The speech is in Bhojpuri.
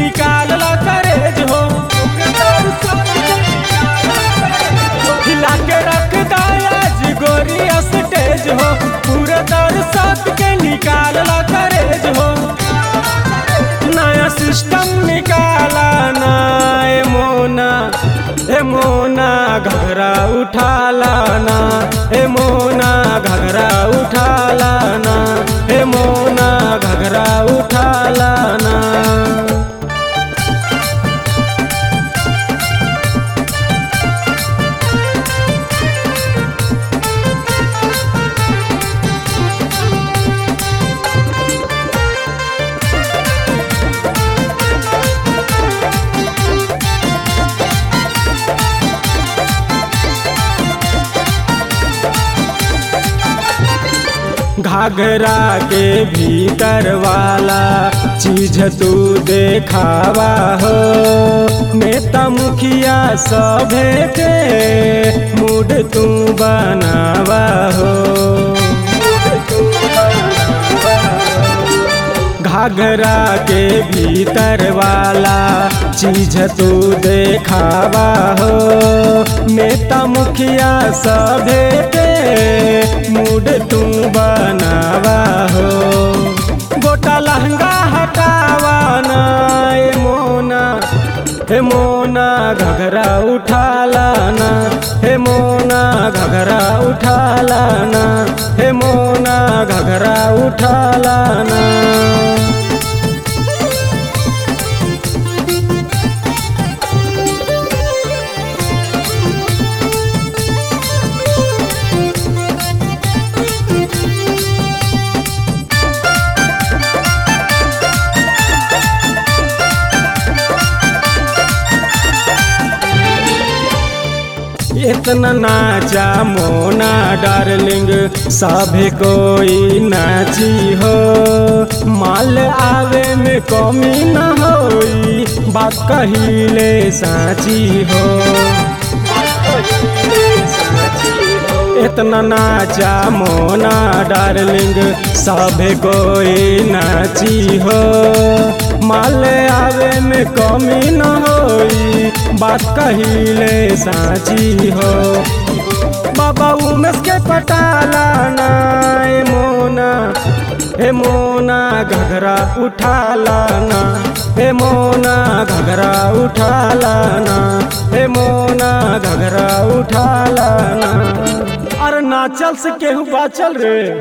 निकाल ला करेज हो हिला के रख दायाज गोरी स्टेज हो पूरे दर्शक के निकाल ला करेज हो नया सिस्टम निकाला ना ए मोना ए मोना घघरा उठाला ना ए मोना घघरा उठाला ना ए मोना घघरा उठाला ना घाघरा के भीतर वाला चीज तू देखावा हो नेता मुखिया सभे के मूड तू बनावा हो घाघरा के भीतर वाला चीज तू देखावा हो नेता मुखिया सभे के मूड तू बनावा हो गोटा लहंगा हटावा ना ए मोना हे मोना घघरा उठाला ना हे मोना घघरा उठाला ना हे मोना घघरा उठाला ना इतना नाचा मोना डार्लिंग सभी कोई नाची हो माल आवे में कमी न होई बात कहिले साची हो इतना नाचा मोना डार्लिंग सभी कोई नाची हो माल आवे में कमी न होई बात कहिले साची हो बाबा उमेश के पटाला ना ए मोना हे मोना घघरा उठाला ना हे मोना घघरा उठाला ना हे मोना घघरा उठाला ना अरे नाचल से केहू बाचल रे